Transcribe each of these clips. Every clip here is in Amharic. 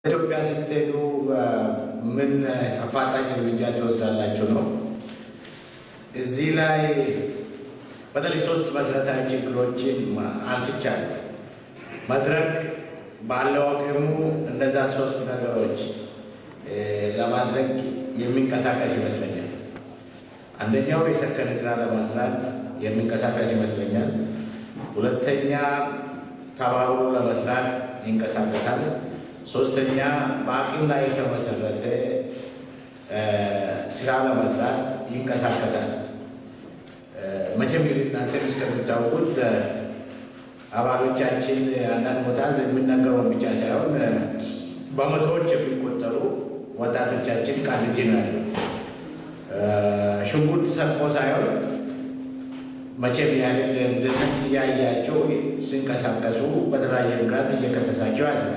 ኢትዮጵያ ስትሄዱ ምን አፋጣኝ እርምጃ ትወስዳላችሁ ነው? እዚህ ላይ በተለይ ሶስት መሰረታዊ ችግሮችን አንስቻለሁ። መድረክ ባለው አቅሙ እነዛ ሶስት ነገሮች ለማድረግ የሚንቀሳቀስ ይመስለኛል። አንደኛው የሰከነ ስራ ለመስራት የሚንቀሳቀስ ይመስለኛል። ሁለተኛ ተባብሮ ለመስራት ይንቀሳቀሳል። ሶስተኛ በአቅም ላይ የተመሰረተ ስራ ለመስራት ይንቀሳቀሳል። መቼም እንግዲህ እናንተ እስከምታውቁት አባሎቻችን አንዳንድ ቦታ የሚነገረውን ብቻ ሳይሆን በመቶዎች የሚቆጠሩ ወጣቶቻችን ቃሊቲ ነው ያለው። ሽጉጥ ሰጥሞ ሳይሆን መቼም ያንን ልነት እያያቸው ሲንቀሳቀሱ በተለያየ ምክንያት እየከሰሳቸው ያስላል።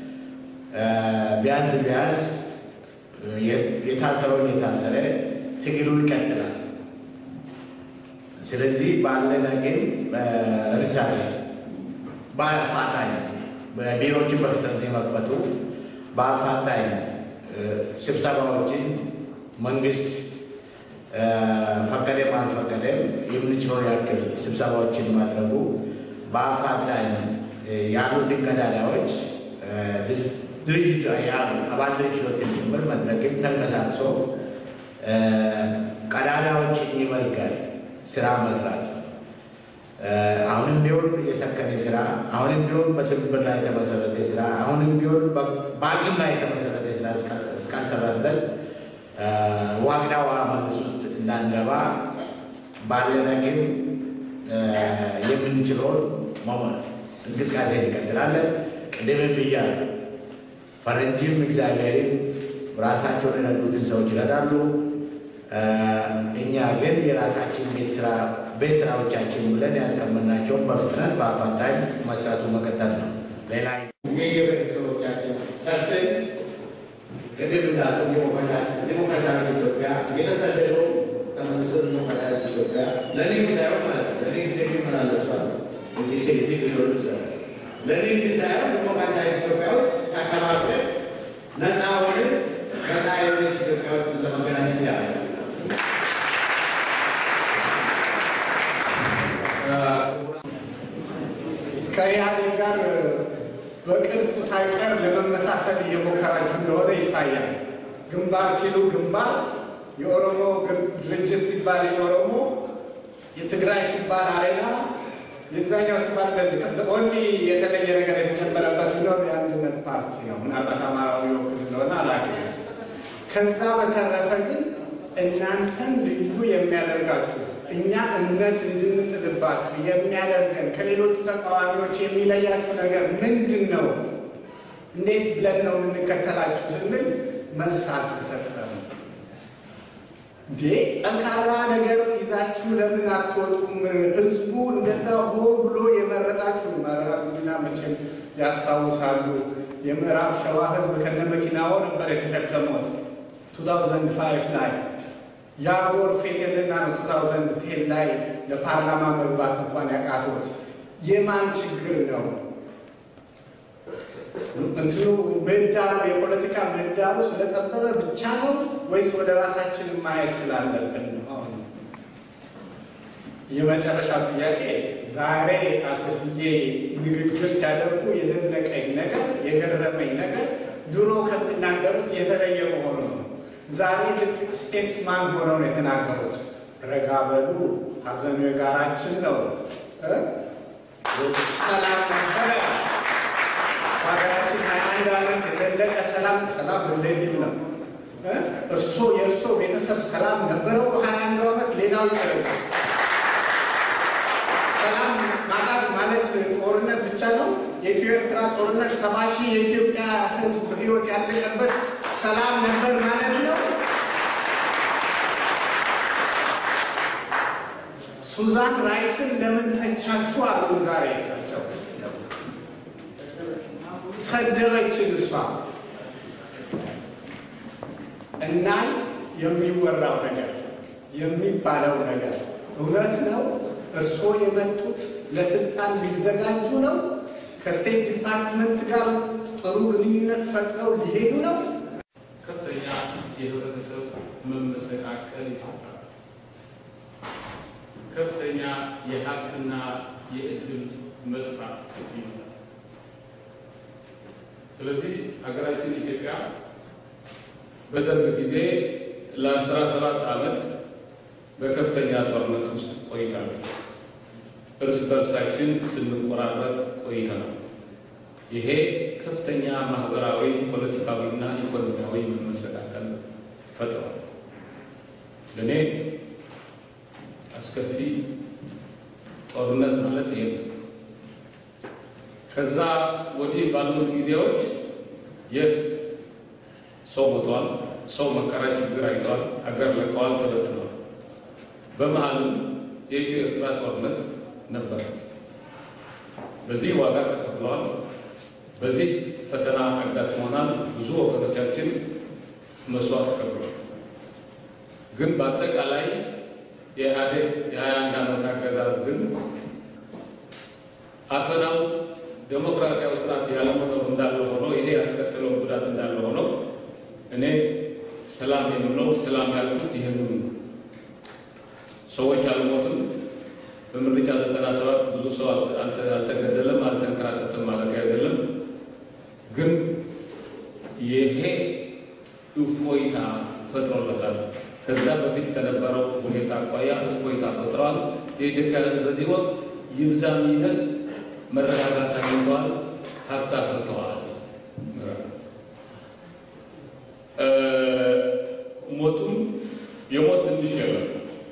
ቢያንስ ቢያንስ የታሰረውን የታሰረ ትግሉ ይቀጥላል። ስለዚህ ባለን ግን ለምሳሌ በአፋጣኝ ቢሮዎችን በፍጥነት የመክፈቱ በአፋጣኝ ስብሰባዎችን መንግስት ፈቀደም አልፈቀደም የምንችለው ያክል ስብሰባዎችን ማድረጉ በአፋጣኝ ያሉትን ቀዳዳዎች ድርጅት አባል ድርጅቶችን ጭምር መድረክም ተንቀሳቅሶ ቀዳዳዎችን የመዝጋት ስራ መስራት አሁንም ቢሆን የሰከነ ስራ፣ አሁንም ቢሆን በትብብር ላይ የተመሰረተ ስራ፣ አሁንም ቢሆን በአቅም ላይ የተመሰረተ ስራ እስካልሰራ ድረስ ዋግዳ ውሃ መልስ ውስጥ እንዳንገባ ባለን አቅም የምንችለውን እንቅስቃሴ እንቀጥላለን። ቅድም ብያለሁ። ፈረንጅም እግዚአብሔርም ራሳቸውን የረዱትን ሰዎች ይረዳሉ። እኛ ግን የራሳችን ቤት ስራ ቤት ስራዎቻችን ብለን ያስቀመጥናቸውን በፍጥነት በአፋጣኝ መስራቱ መቀጠል ነው። ሌላ የየቤተሰቦቻችን ሰርተን ቅድም እንዳሉ ዲሞክራሲያዊ ኢትዮጵያ የተሰደደው ተመልሶ ዲሞክራሲያዊ ኢትዮጵያ ለንግድ ሳይሆን ማለት ነው ለንግድ የሚመላለሷል እዚህ ቴክሲ ሊሆኑ ይችላል። ለንግድ ሳይሆን ዲሞክራሲያዊ ኢትዮጵያ ውስጥ ተከባብረን ነፃ ሆነን ነፃ የሆነች ኢትዮጵያ ውስጥ ለመገናኘት ያለ ከኢህአዴግ ጋር በቅርጽ ሳይቀር ለመመሳሰል እየሞከራችሁ እንደሆነ ይታያል። ግንባር ሲሉ ግንባር፣ የኦሮሞ ድርጅት ሲባል የኦሮሞ፣ የትግራይ ሲባል አሬና፣ የዛኛው ሲባል እንደዚህ ኦንሊ የተለየ ነገር የተጨመረበት ቢኖር የአንድነት ፓርቲ ነው። ምናልባት አማራዊ ወክል እንደሆነ አላውቅም። ከዛ በተረፈ ግን እናንተን ልዩ የሚያደርጋችሁ እኛ እምነት እንድንጥልባችሁ የሚያደርገን ከሌሎቹ ተቃዋሚዎች የሚለያችሁ ነገር ምንድን ነው? እንዴት ብለን ነው የምንከተላችሁ ስንል መልስ አልተሰጠም። እንዴ ጠንካራ ነገር ይዛችሁ ለምን አትወጡም? ህዝቡ እንደዛ ሆ ብሎ የመረጣችሁ ምዕራብና መቼም ያስታውሳሉ። የምዕራብ ሸዋ ህዝብ ከነ መኪናው ነበር የተሸከሙት 2005 ላይ ያ ጎርፍ የለና ነው 2010 ላይ ለፓርላማ መግባት እንኳን ያቃቶት የማን ችግር ነው? እንትኑ ምህዳሩ የፖለቲካ ምህዳሩ ስለጠበበ ብቻ ነው ወይስ ወደ ራሳችን ማየት ስላለብን ነው? አሁን የመጨረሻ ጥያቄ ዛሬ አቶ ስዬ ንግግር ሲያደርጉ የደነቀኝ ነገር የገረመኝ ነገር ድሮ ከሚናገሩት የተለየ መሆኑ ነው። ዛሬ ልክ ስቴትስማን ሆነው ነው የተናገሩት። ረጋ በሉ፣ ሀዘኑ የጋራችን ነው። ሰላም ነበረ በሀገራችን ሀያ አንድ ዓመት የዘለቀ ሰላም ሰላም ሪሌቲቭ ነው። እርሶ የእርሶ ቤተሰብ ሰላም ነበረው ሀያ አንዱ ዓመት ሌላው ይቀር ሰላም ማጣት ማለት ጦርነት ብቻ ነው። የኢትዮ ኤርትራ ጦርነት ሰባ ሺህ የኢትዮጵያ ሕዝብ ህይወት ያለቀበት ሰላም ነበር ማለት ነው። ሱዛን ራይስን ለምን ተቻችሁ አሉ። ዛሬ እሳቸው ሰደበችን እሷ እና የሚወራው ነገር የሚባለው ነገር እውነት ነው። እርስዎ የመጡት ለስልጣን ሊዘጋጁ ነው? ከስቴት ዲፓርትመንት ጋር ጥሩ ግንኙነት ፈጥረው ሊሄዱ ነው። ከፍተኛ የህብረተሰብ መመሰቃቀል ይፈጥራል። ከፍተኛ የሀብትና የእድል መጥፋት ይመጣል። ስለዚህ ሀገራችን ኢትዮጵያ በደርግ ጊዜ ለአስራ ሰባት ዓመት በከፍተኛ ጦርነት ውስጥ ቆይታለች። እርስ በርሳችን ስንቆራረጥ ቆይተናል። ይሄ ከፍተኛ ማህበራዊ፣ ፖለቲካዊና ኢኮኖሚያዊ መመሰቃቀል ፈጥሯል። ለእኔ አስከፊ ጦርነት ማለት ይሄ ነው። ከዛ ወዲህ ባሉት ጊዜዎች የስ ሰው ሞቷል፣ ሰው መከራ ችግር አይቷል፣ አገር ለቀዋል፣ ተበትነዋል። በመሀልም የኢትዮ ኤርትራ ጦርነት ነበር። በዚህ ዋጋ ተከፍለዋል። በዚህ ፈተና አጋጥሞናል። ብዙ ወገኖቻችን መስዋዕት ከፍለዋል። ግን በአጠቃላይ የኢህአዴግ የሀያ አንድ ዓመት አገዛዝ ግን አፈናው ዴሞክራሲያዊ ስርዓት ያለመኖር እንዳለ ሆኖ ይሄ ያስከተለው ጉዳት እንዳለ ሆኖ እኔ ሰላም የምለው ሰላም ያልኩት ይህንን ሰዎች አልሞትም። በምርጫ ዘጠና ሰባት ብዙ ሰው አልተገደለም፣ አልተንከራተትም ማለት አይደለም። ግን ይሄ እፎይታ ፈጥሮለታል። ከዛ በፊት ከነበረው ሁኔታ አኳያ እፎይታ ፈጥረዋል። የኢትዮጵያ ሕዝብ በዚህ ወቅት ይብዛ ይነስ መረጋጋት አግኝተዋል፣ ሀብት አፍርተዋል። ሞቱም የሞት ትንሽ የለም።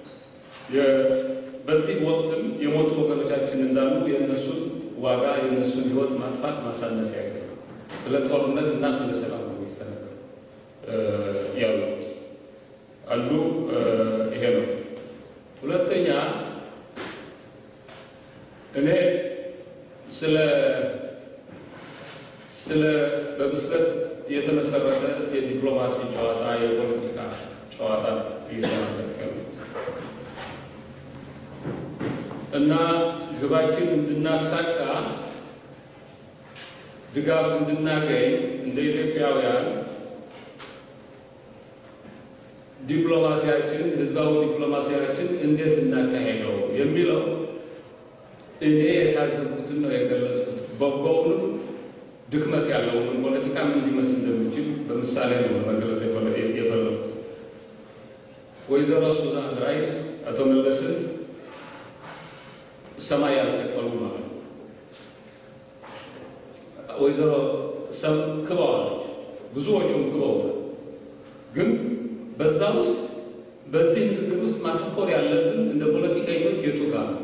በዚህ ወቅትም የሞቱ ወገኖቻችን እንዳሉ የእነሱን ዋጋ የእነሱን ህይወት ማጥፋት ማሳነስ ያገ ስለ ጦርነት እና ስለ ሰላም ነው የተነገሩ ያሉት አሉ። ይሄ ነው። ሁለተኛ እኔ ስለ ስለ በብስለት የተመሰረተ የዲፕሎማሲ ጨዋታ የፖለቲካ ጨዋታ እየተናገሩ እና ግባችን እንድናሳካ ድጋፍ እንድናገኝ እንደ ኢትዮጵያውያን ዲፕሎማሲያችን ህዝባዊ ዲፕሎማሲያችን እንዴት እናካሄደው የሚለው እኔ የታዘብኩትን ነው የገለጽኩት። በጎውንም ድክመት ያለውን ፖለቲካ ምን ሊመስል እንደሚችል በምሳሌ ነው መግለጽ የፈለጉት። ወይዘሮ ሱዛን ራይስ አቶ መለስን ሰማይ ያልሰቀሉ ማለት ነው። ወይዘሮ ሰብ ክበዋለች፣ ብዙዎቹም ክበውታል። ግን በዛ ውስጥ በዚህ ንግግር ውስጥ ማተኮር ያለብን እንደ ፖለቲከኞች የቱ ጋር ነው?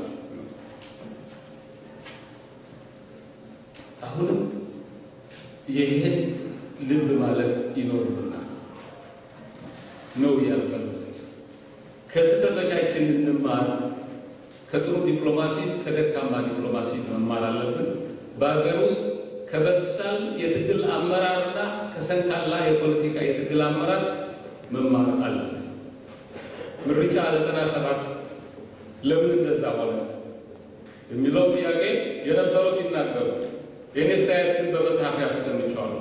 አሁንም ይህን ልብ ማለት ይኖርብናል ነው ያልፈሉት። ከስህተቶቻችን እንማር። ከጥሩ ዲፕሎማሲ ከደካማ ዲፕሎማሲ መማር አለብን። በሀገር ውስጥ ከበሳል የትግል አመራርና ከሰንካላ የፖለቲካ የትግል አመራር መማር አለብን። ምርጫ ዘጠና ሰባት ለምን እንደዛ ሆነ የሚለው ጥያቄ የነበሩት ይናገሩ። የእኔ አስተያየት ግን በመጽሐፍ ያስቀምጨዋለሁ።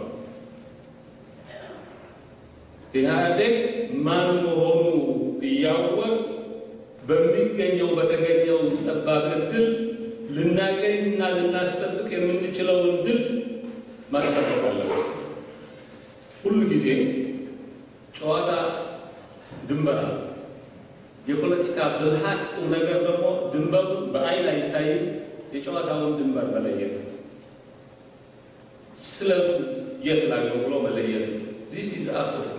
ኢህአዴግ ማን መሆኑ እያወቅ በሚገኘው በተገኘው ጠባብ እድል ልናገኝ እና ልናስጠብቅ የምንችለውን ድል ማስጠበቅ አለብን። ሁሉ ጊዜ ጨዋታ ድንበር አለ። የፖለቲካ ብልሃት ቁም ነገር ደግሞ ድንበሩ በአይን አይታይም። የጨዋታውን ድንበር መለየት ነው። ስለቱ የት ላይ ነው ብሎ መለየት ነው። ዚስ ኢዝ አርት ኦፍ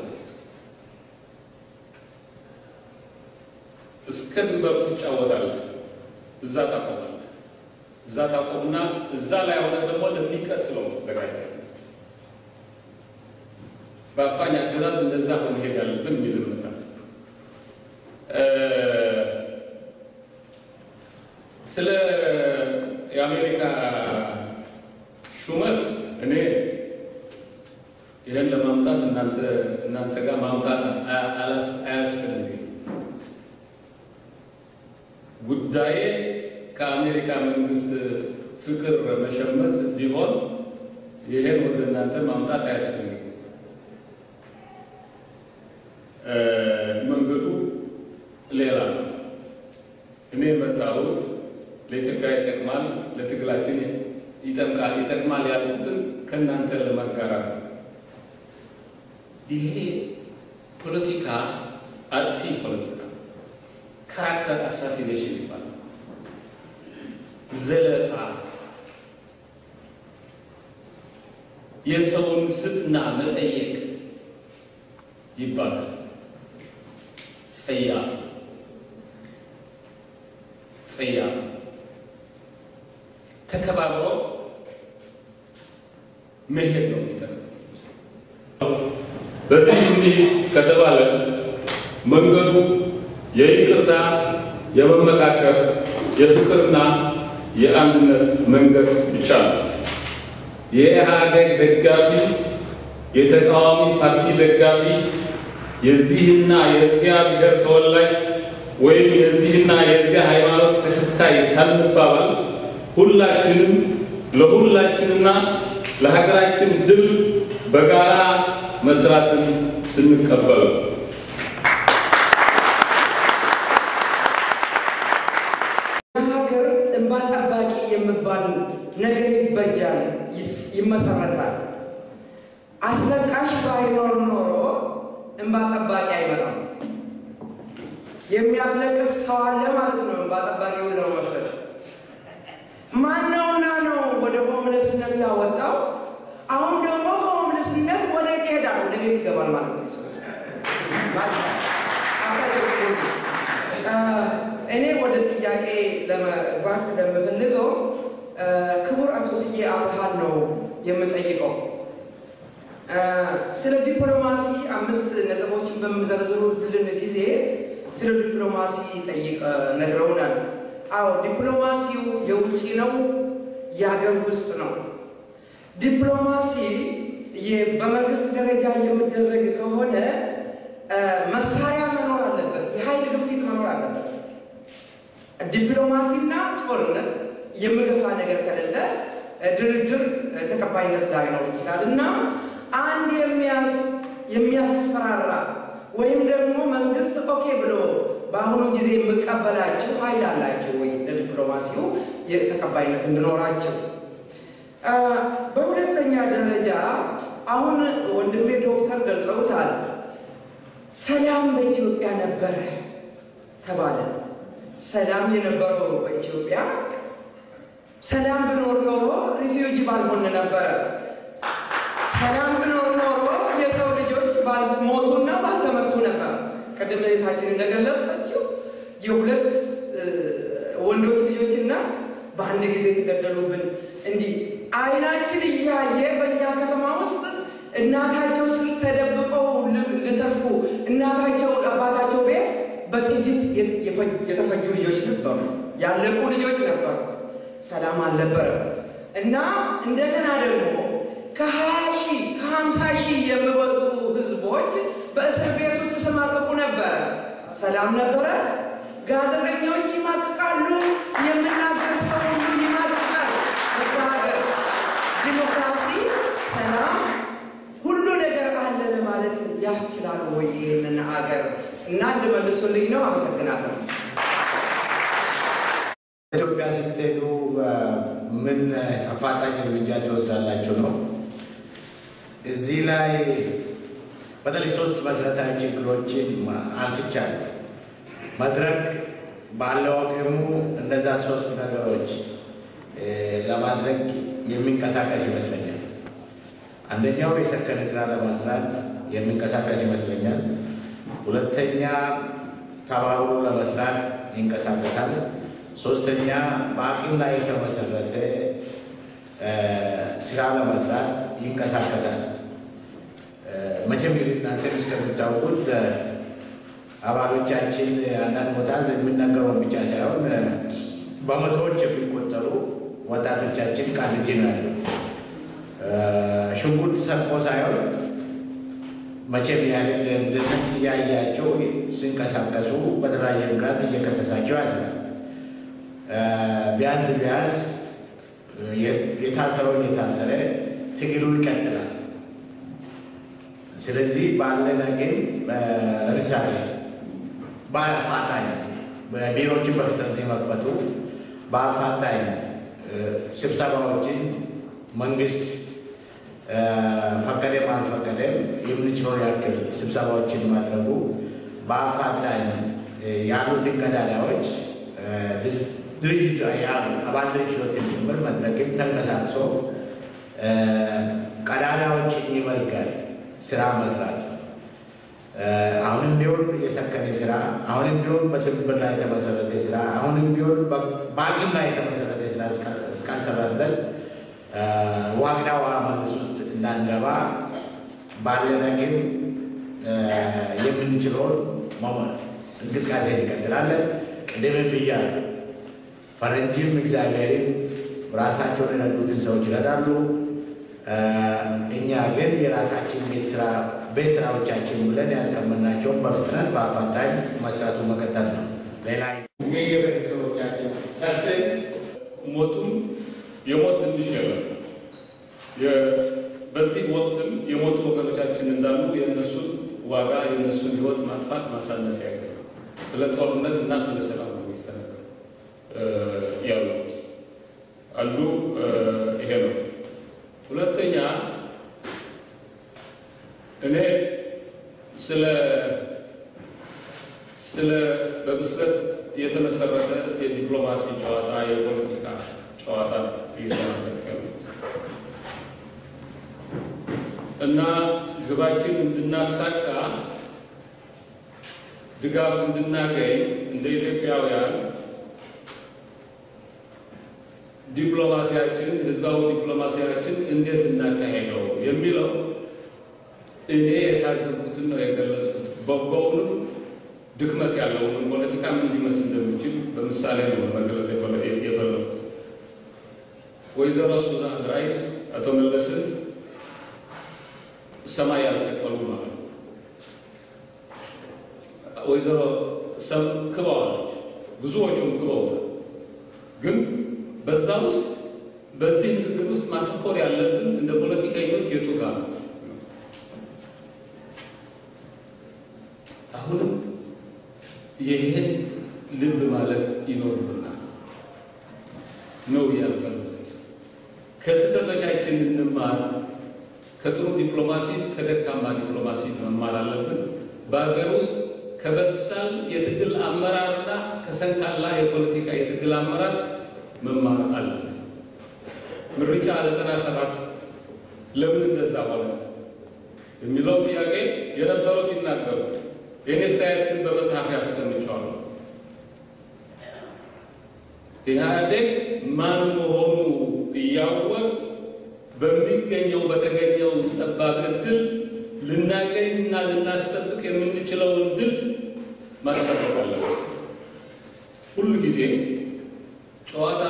እስከ ድንበሩ ትጫወታለህ። እዛ ታቆማለህ። እዛ ታቆምና እዛ ላይ ሆነ ደግሞ ለሚቀጥለው ትዘጋጃለህ። በአፋኝ አገዛዝ እንደዛ መሄድ ያለብን የሚል እምነት አለ። ስለ የአሜሪካ ሹመት እኔ ይህን ለማምጣት እናንተ እናንተ ጋር ማምጣት አያስፈልግም። ጉዳዬ ከአሜሪካ መንግስት ፍቅር መሸመት ቢሆን ይሄን ወደ እናንተ ማምጣት አያስፈልግም። መንገዱ ሌላ ነው። እኔ የመጣሁት ለኢትዮጵያ ይጠቅማል፣ ለትግላችን ይጠቅማል ይጠቅማል ያሉትን ከእናንተ ለማጋራት ነው። ይሄ ፖለቲካ አጥፊ ፖለቲካ ካራክተር አሳሲኔሽን ይባላል። ዘለፋ፣ የሰውን ስብዕና መጠየቅ ይባላል። ጸያፍ ጸያፍ ተከባብሮ መሄድ ነው የሚጠቅመው። በዚህ እንዲህ ከተባለ መንገዱ የይቅርታ፣ የመመካከር፣ የፍቅርና የአንድነት መንገድ ብቻ ነው። የኢህአዴግ ደጋፊ፣ የተቃዋሚ ፓርቲ ደጋፊ፣ የዚህና የዚያ ብሔር ተወላጅ ወይም የዚህና የዚያ ሃይማኖት ተከታይ ሳንባባል ሁላችንም ለሁላችንና ለሀገራችን ድል በጋራ መስራትን ስንቀበል ሀገር እንባ ጠባቂ የሚባል ነገር ይበጃል፣ ይመሰረታል። አስለቃሽ ባይኖር ኖሮ እንባ ጠባቂ አይመጣም። የሚያስለቅስ ሰው አለ ማለት ነው። እንባ ጠባቂውን ለመመስረት ማነውና ነው ወደ ሆምለስነት ያወጣው? አሁን ደግሞ ከሆምለስነት ወደ ይሄዳል፣ ወደ ቤት ይገባል ማለት ነው። እኔ ወደ ጥያቄ ለመግባት ለምፈልገው ክቡር አቶ ስዬ አብርሃን ነው የምጠይቀው። ስለ ዲፕሎማሲ አምስት ነጥቦችን በምዘረዝሩልን ጊዜ ስለ ዲፕሎማሲ ጠይቅ ነግረውናል። አዎ ዲፕሎማሲው የውጭ ነው፣ የሀገር ውስጥ ነው። ዲፕሎማሲ በመንግስት ደረጃ የሚደረግ ከሆነ መሳሪያ መኖር አለበት፣ የኃይል ግፊት መኖር አለበት። ዲፕሎማሲና ጦርነት የሚገፋ ነገር ከሌለ ድርድር ተቀባይነት ላይኖር ይችላል እና አንድ የሚያስፈራራ ወይም ደግሞ መንግስት ኦኬ ብሎ በአሁኑ ጊዜ የሚቀበላቸው ኃይል አላቸው ወይ ለዲፕሎማሲው ተቀባይነት እንዲኖራቸው። በሁለተኛ ደረጃ አሁን ወንድሜ ዶክተር ገልጸውታል። ሰላም በኢትዮጵያ ነበረ ተባለ። ሰላም የነበረው በኢትዮጵያ ሰላም ብኖር ኖሮ ሪፊውጂ ባልሆን ነበረ። ሰላም ብኖር ኖሮ የሰው ልጆች ባልሞቱና ባልተመቱ ነበር። ቅድም እህታችን እንደገለጸችው የሁለት ወንዶች ልጆች እናት በአንድ ጊዜ የተገደሉብን እንዲህ አይናችን እያየ በእኛ ከተማ ውስጥ እናታቸው ስር ተደብቀው ልተርፉ እናታቸው አባታቸው ቤት በጥይት የተፈጁ ልጆች ነበሩ፣ ያለቁ ልጆች ነበሩ። ሰላም አልነበረም እና እንደገና ደግሞ ከሀያ ሺህ ከሀምሳ ሺህ የሚበልጡ ህዝቦች በእስር ቤት ውስጥ ተሰማቅቁ ነበረ። ሰላም ነበረ። ጋዜጠኞች ይማቅቃሉ፣ የምናገር ሰው ሁሉ ይማቅቃል። እዛ ሀገር ዲሞክራሲ፣ ሰላም፣ ሁሉ ነገር አለ ለማለት ያስችላል ወይ ይህንን ሀገር? እና እንድመልሱልኝ ነው። አመሰግናለሁ። ኢትዮጵያ ስትሄዱ ምን አፋጣኝ እርምጃ ትወስዳላችሁ ነው? እዚህ ላይ በተለይ ሶስት መሰረታዊ ችግሮችን አንስቻለሁ። መድረክ ባለው አቅሙ እነዛ ሶስት ነገሮች ለማድረግ የሚንቀሳቀስ ይመስለኛል። አንደኛው የሰከነ ስራ ለመስራት የሚንቀሳቀስ ይመስለኛል። ሁለተኛ ተባብሮ ለመስራት ይንቀሳቀሳል። ሶስተኛ በአቅም ላይ የተመሰረተ ስራ ለመስራት ይንቀሳቀሳል። መቼም እንግዲህ እናንተም እስከምታውቁት አባሎቻችን አንዳንድ ቦታ የሚነገረውን ብቻ ሳይሆን በመቶዎች የሚቆጠሩ ወጣቶቻችን ቃሊቲ ነው ያለው። ሽጉጥ ሰጥቶ ሳይሆን መቼም ያህል ልነት እያያቸው ሲንቀሳቀሱ በተለያየ ምክንያት እየከሰሳቸው ያዝናል። ቢያንስ ቢያንስ የታሰረውን የታሰረ ትግሉ ይቀጥላል። ስለዚህ ባለን ግን ለምሳሌ በአፋጣኝ ቢሮዎችን በፍጥነት የመክፈቱ በአፋጣኝ ስብሰባዎችን መንግስት ፈቀደም አልፈቀደም የምንችለውን ያክል ስብሰባዎችን ማድረጉ በአፋጣኝ ያሉትን ቀዳዳዎች ድርጅት አባል ድርጅቶችን ጭምር መድረክም ተንቀሳቅሶ ቀዳዳዎችን የመዝጋት ስራ መስራት ነው። አሁንም ቢሆን የሰከነ ስራ፣ አሁንም ቢሆን በትብብር ላይ የተመሰረተ ስራ፣ አሁንም ቢሆን በአቅም ላይ የተመሰረተ ስራ እስካልሰራ ድረስ ዋግዳ ውሃ መልስ ውስጥ እንዳንገባ ባለን አቅም የምንችለውን እንቅስቃሴ እንቀጥላለን። ቅድም ብያለሁ። ፈረንጅም እግዚአብሔርም ራሳቸውን የረዱትን ሰዎች ይረዳሉ። እኛ ግን የራሳችን ቤት ስራ ቤት ስራዎቻችን ብለን ያስቀመጥናቸውን በፍጥነት በአፋጣኝ መስራቱ መቀጠል ነው። ሌላ የቤተሰቦቻችን ሰርተን ሞቱም የሞት ትንሽ የለም። በዚህ ወቅትም የሞቱ ወገኖቻችን እንዳሉ የእነሱን ዋጋ የእነሱን ህይወት ማጥፋት ማሳነስ ያገ ስለ ጦርነት እና ስለ ሰላም ነው የተነገሩ ያሉት አሉ። ይሄ ነው። ሁለተኛ እኔ ስለ ስለ በብስለት የተመሰረተ የዲፕሎማሲ ጨዋታ የፖለቲካ ጨዋታ እየተናገሩ እና ግባችን እንድናሳካ ድጋፍ እንድናገኝ እንደ ኢትዮጵያውያን ዲፕሎማሲያችን ህዝባዊ ዲፕሎማሲያችን እንዴት እናካሄደው የሚለው እኔ የታዘብኩትን ነው የገለጽኩት። በጎውንም ድክመት ያለውን ፖለቲካ ምን ሊመስል እንደሚችል በምሳሌ ነው መግለጽ የፈለኩት። ወይዘሮ ሱዛን ራይስ አቶ መለስን ሰማይ ያልሰቀሉ ማለት ነው። ወይዘሮ ሰብ ክበዋለች፣ ብዙዎቹም ክበውታል። ግን በዛ ውስጥ በዚህ ንግግር ውስጥ ማተኮር ያለብን እንደ ፖለቲከኞች የቱ ጋር ነው? አሁንም ይህን ልብ ማለት ይኖርብናል ነው ያልፈሉት። ከስህተቶቻችን እንማር። ከጥሩ ዲፕሎማሲ ከደካማ ዲፕሎማሲ መማር አለብን። በሀገር ውስጥ ከበሳል የትግል አመራርና ከሰንካላ የፖለቲካ የትግል አመራር መማር አለብን። ምርጫ ዘጠና ሰባት ለምን እንደዛ ሆነ የሚለው ጥያቄ የነበሩት ይናገሩ። የእኔ አስተያየት ግን በመጽሐፍ ያስቀምጨዋለሁ። ኢህአዴግ ማን መሆኑ እያወቅ በሚገኘው በተገኘው ጠባብ እድል ልናገኝና ልናስጠብቅ የምንችለውን ድል ማስጠበቅ አለብን። ሁሉ ጊዜ ጨዋታ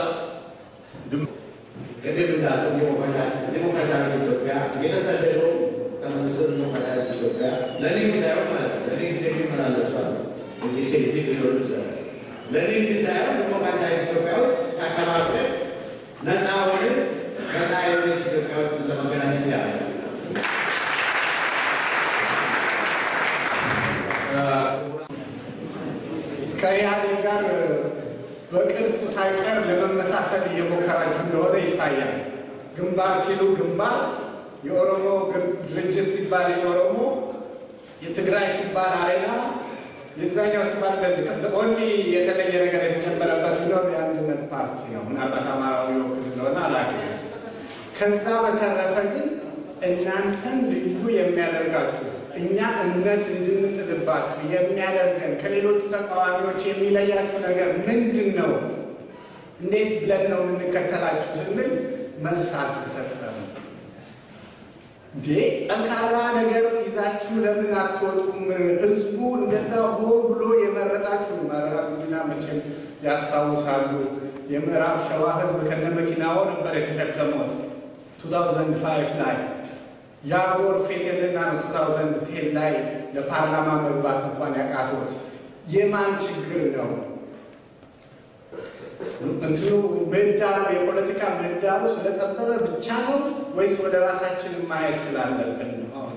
ቅድም እንዳለው ዲሞክራሲያዊ ኢትዮጵያ የተሰደደው ተመልሶ ዲሞክራሲያዊ ኢትዮጵያ ለንግድ ሳይሆን ማለት ነው። ለንግድ የሚመላለሷል እዚህ እዚህ ሊሆኑ ይችላል። ለንግድ ሳይሆን ዲሞክራሲያዊ ኢትዮጵያ ውስጥ ተከባብረን ነፃ ሆነን ነፃ የሆነች ኢትዮጵያ ውስጥ ለመገናኘት ያለ ከኢህአዴግ ጋር በቅርጽ ሳይቀር ለመመሳሰል እየሞከራችሁ እንደሆነ ይታያል። ግንባር ሲሉ ግንባር፣ የኦሮሞ ድርጅት ሲባል የኦሮሞ፣ የትግራይ ሲባል አሬና፣ የዛኛው ሲባል እንደዚህ ኦንሊ የተለየ ነገር የተጨመረበት ቢኖር የአንድነት ፓርቲ ነው። ምናልባት አማራዊ ወክል እንደሆነ አላውቅም። ከዛ በተረፈ ግን እናንተን ልዩ የሚያደርጋችሁ እኛ እምነት እንድንጥልባችሁ የሚያደርገን ከሌሎቹ ተቃዋሚዎች የሚለያችሁ ነገር ምንድን ነው? እንዴት ብለን ነው የምንከተላችሁ ስንል መልስ አልተሰጠም። እንዴ ጠንካራ ነገር ይዛችሁ ለምን አትወጡም? ህዝቡ እንደዛ ሆ ብሎ የመረጣችሁ ምዕራብ ጉዲና መቼም ያስታውሳሉ። የምዕራብ ሸዋ ህዝብ ከነ መኪናው ነበር የተሸከመው 2005 ላይ ያ ጎርፍ የለና ነው 2010 ላይ ለፓርላማ መግባት እንኳን ያቃቶት የማን ችግር ነው? እንትኑ ምህዳሩ የፖለቲካ ምህዳሩ ስለጠበበ ብቻ ነው ወይስ ወደ ራሳችን ማየት ስላለብን ነው? አሁን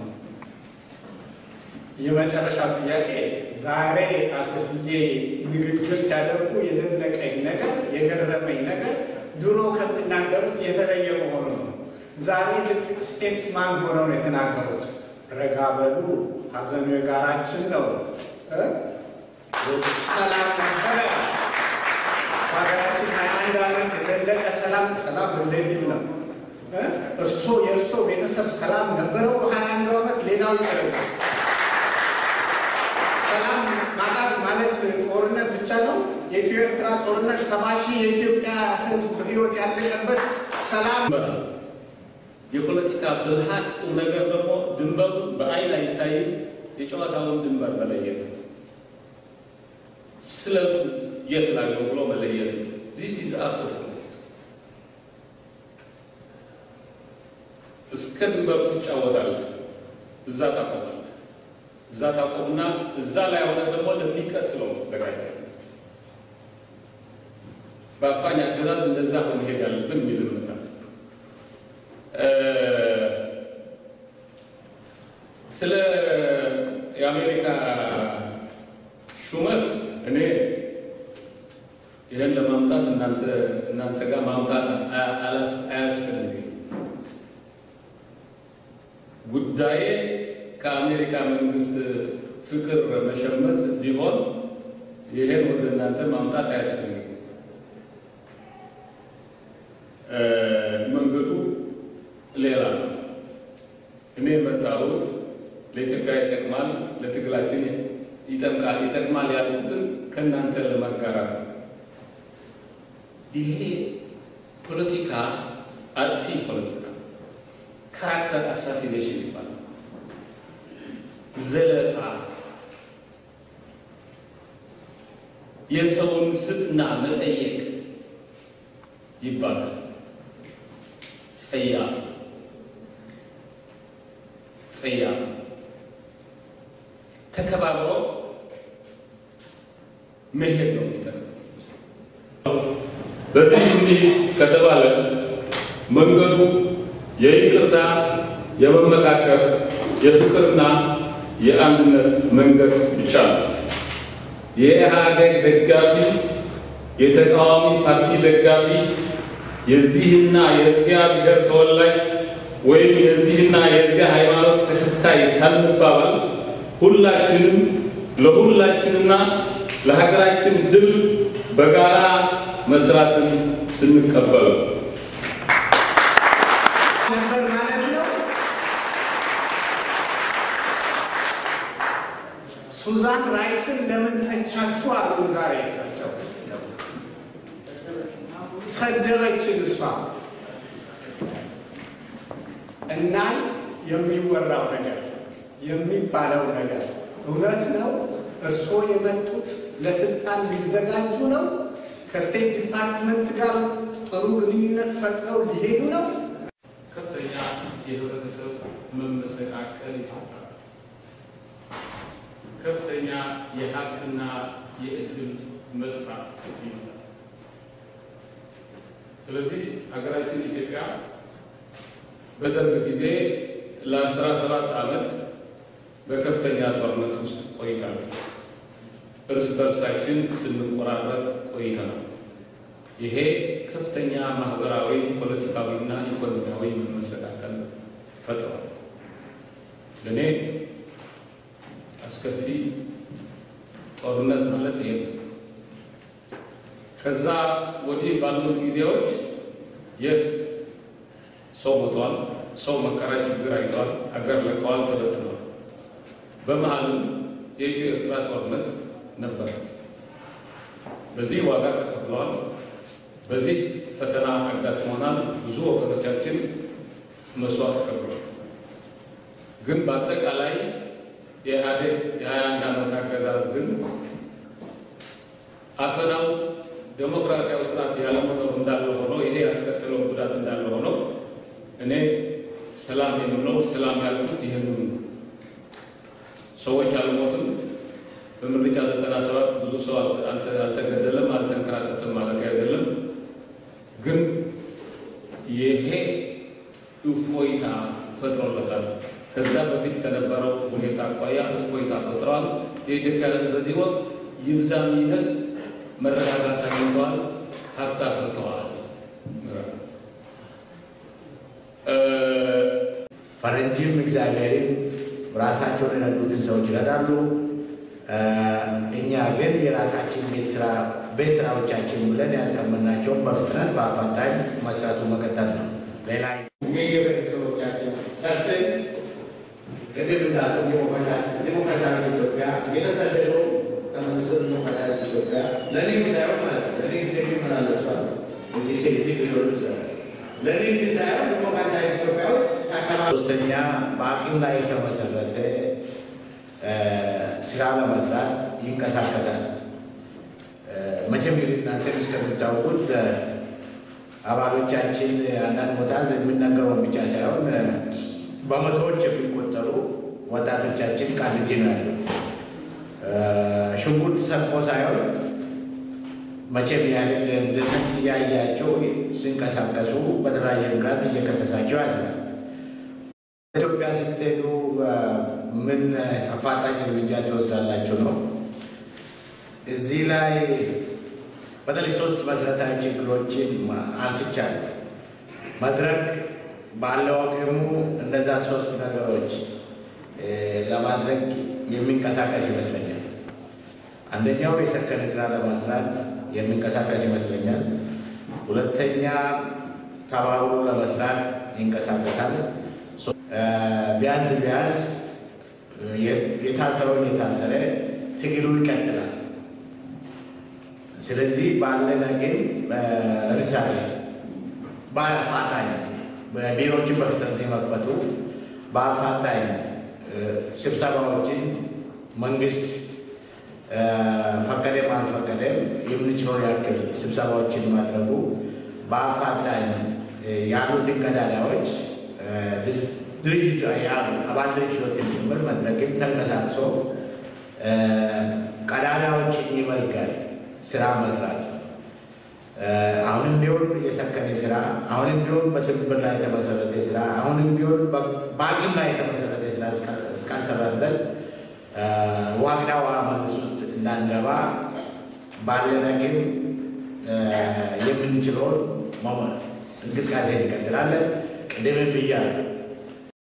የመጨረሻ ጥያቄ ዛሬ አቶ ስዬ ንግግር ሲያደርጉ የደነቀኝ ነገር የገረመኝ ነገር ድሮ ከሚናገሩት የተለየ መሆኑ ነው። ዛሬ ልክ ስቴትስማን ሆነው ነው የተናገሩት። ረጋ በሉ፣ ሀዘኑ የጋራችን ነው። ሰላም ነበረ በሀገራችን ሀያ አንድ ዓመት የዘለቀ ሰላም ሰላም እንደዚህ ነው። እርሶ የእርሶ ቤተሰብ ሰላም ነበረው ሀያ አንዱ ዓመት ሌላው ይቀርብ ሰላም ማጣት ማለት ጦርነት ብቻ ነው። የኢትዮ ኤርትራ ጦርነት ሰባ ሺህ የኢትዮጵያ ሕዝብ ሕይወት ያለቀበት ሰላም የፖለቲካ ብልሃት ቁም ነገር ደግሞ ድንበሩ በአይን አይታይም። የጨዋታውን ድንበር መለየት ነው። ስለቱ የት ላይ ነው ብሎ መለየት ነው። ዚስ ኢዝ አርት ኦፍ ፖለቲክስ። እስከ ድንበሩ ትጫወታለህ፣ እዛ ታቆማለህ። እዛ ታቆምና እዛ ላይ ሆነ ደግሞ ለሚቀጥለው ትዘጋጃለህ። በአፋኝ አገዛዝ እንደዛ ሆነ መሄድ ያለብን የሚል እምነት አለ። ስለ የአሜሪካ ሹመት እኔ ይህን ለማምጣት እናንተ እናንተ ጋር ማምጣት አያስፈልግም። ጉዳዬ ከአሜሪካ መንግስት ፍቅር መሸመት ቢሆን ይሄን ወደ እናንተ ማምጣት አያስፈልግም። መንገዱ ሌላ ነው። እኔ የመጣሁት ለኢትዮጵያ ይጠቅማል፣ ለትግላችን ይጠቅማል ይጠቅማል ያሉትን ከእናንተ ለማጋራት ነው። ይሄ ፖለቲካ አጥፊ ፖለቲካ ካራክተር አሳሲኔሽን ይባላል። ዘለፋ፣ የሰውን ስብዕና መጠየቅ ይባላል። ጸያፍ ጸያፍ ተከባብሮ መሄድ ነው የሚጠቅመው። በዚህ እንዲህ ከተባለ መንገዱ የይቅርታ፣ የመመካከር፣ የፍቅርና የአንድነት መንገድ ብቻ ነው። የኢህአዴግ ደጋፊ፣ የተቃዋሚ ፓርቲ ደጋፊ፣ የዚህና የዚያ ብሔር ተወላጅ ወይም የዚህና የዚያ ሃይማኖት ተከታይ ሳንባባል ሁላችንም ለሁላችንና ለሀገራችን ድል በጋራ መስራትን ስንቀበል ነበር ማለት ነው። ሱዛን ራይስን ለምን ተቻችሁ አሉ። ዛሬ እሳቸው ሰደበችን እሷ እና የሚወራው ነገር የሚባለው ነገር እውነት ነው። እርስዎ የመጡት ለስልጣን ሊዘጋጁ ነው። ከስቴት ዲፓርትመንት ጋር ጥሩ ግንኙነት ፈጥረው ሊሄዱ ነው። ከፍተኛ የህብረተሰብ መመሰቃቀል ይፈጥራል። ከፍተኛ የሀብትና የእድል መጥፋት ይመጣል። ስለዚህ ሀገራችን ኢትዮጵያ በደርግ ጊዜ ለአስራ ሰባት ዓመት በከፍተኛ ጦርነት ውስጥ ቆይታለች። እርስ በርሳችን ስንቆራረጥ ቆይተናል። ይሄ ከፍተኛ ማህበራዊ፣ ፖለቲካዊና ኢኮኖሚያዊ መመሰቃቀል ፈጥሯል። ለእኔ አስከፊ ጦርነት ማለት ይሄ ነው። ከዛ ወዲህ ባሉት ጊዜዎች የስ ሰው ሞቷል፣ ሰው መከራ ችግር አይቷል፣ ሀገር ለቀዋል፣ ተበትኗል። በመሀልም የኢትዮ ኤርትራ ጦርነት ነበር። በዚህ ዋጋ ተከፍለዋል። በዚህ ፈተና አጋጥሞናል። ብዙ ወገኖቻችን መስዋዕት ከፍለዋል። ግን በአጠቃላይ የኢህአዴግ የሀያ አንድ ዓመት አገዛዝ ግን አፈናው ዴሞክራሲያዊ ስርዓት ያለመኖር እንዳለ ሆኖ ይሄ ያስከተለው ጉዳት እንዳለ ሆኖ እኔ ሰላም የምለው ሰላም ያልኩት ይህንን ሰዎች አልሞትም። በምርጫ ዘጠና ሰባት ብዙ ሰው አልተገደለም፣ አልተንከራተተም ማለት አይደለም። ከነበረው ሁኔታ አኳያ እፎይታ ፈጥረዋል። የኢትዮጵያ ሕዝብ በዚህ ወቅት ይብዛ ይነስ መረጋጋት አግኝተዋል፣ ሀብት አፍርተዋል። ፈረንጅም እግዚአብሔርም ራሳቸውን የረዱትን ሰዎች ይረዳሉ። እኛ ግን የራሳችን ቤት ስራ ቤት ስራዎቻችን ብለን ያስቀመጥናቸውን በፍጥነት በአፋጣኝ መስራቱ መቀጠል ነው። ሌላ የየቤተሰቦቻችን ሰርተን ቅድም እንዳለው ዲሞክራሲያዊ ኢትዮጵያ የተሰደደው ተመልሶ ዲሞክራሲያዊ ኢትዮጵያ ለንግድ ሳይሆን ማለት ነው ለንግድ የሚመላለሷል እዚህ ቴክሲ ሊሆን ይችላል ለንግድ ሳይሆን ዲሞክራሲያዊ ኢትዮጵያ ውስጥ ሶስተኛ በአቅም ላይ የተመሰረተ ስራ ለመስራት ይንቀሳቀሳል። መቼም እንግዲህ እናንተ እስከምታውቁት አባሎቻችን አንዳንድ ቦታ የሚነገረውን ብቻ ሳይሆን በመቶዎች የሚቆጠሩ ወጣቶቻችን ቃሊቲ ነው ያለው። ሽጉጥ ሰርቆ ሳይሆን መቼም ያህል ልነት እያያቸው ሲንቀሳቀሱ በተለያየ ምክንያት እየከሰሳቸው ያዝናል። ኢትዮጵያ ስትሄዱ ምን አፋጣኝ እርምጃ ትወስዳላችሁ ነው። እዚህ ላይ በተለይ ሶስት መሰረታዊ ችግሮችን አንስቻለሁ። መድረክ ባለው አቅሙ እነዛ ሶስት ነገሮች ለማድረግ የሚንቀሳቀስ ይመስለኛል። አንደኛው የሰከነ ስራ ለመስራት የሚንቀሳቀስ ይመስለኛል። ሁለተኛ ተባብሮ ለመስራት ይንቀሳቀሳል። ቢያንስ ቢያንስ የታሰረውን የታሰረ ትግሉ ይቀጥላል። ስለዚህ ባለን አቅም ለምሳሌ በአፋጣኝ ቢሮዎችን በፍጥነት የመክፈቱ በአፋጣኝ ስብሰባዎችን መንግስት ፈቀደም አልፈቀደም የምንችለውን ያክል ስብሰባዎችን ማድረጉ በአፋጣኝ ያሉትን ቀዳዳዎች ድርጅት አባል ድርጅቶችን ጭምር መድረክም ተንቀሳቅሶ ቀዳዳዎችን የመዝጋት ስራ መስራት ነው። አሁንም ቢሆን የሰከነ ስራ፣ አሁንም ቢሆን በትብብር ላይ የተመሰረተ ስራ፣ አሁንም ቢሆን በአቅም ላይ የተመሰረተ ስራ እስካልሰራ ድረስ ዋግዳ ውሃ መንግስት ውስጥ እንዳንገባ ባለን አቅም የምንችለውን እንቅስቃሴ እንቀጥላለን። ቅድም ብያለሁ።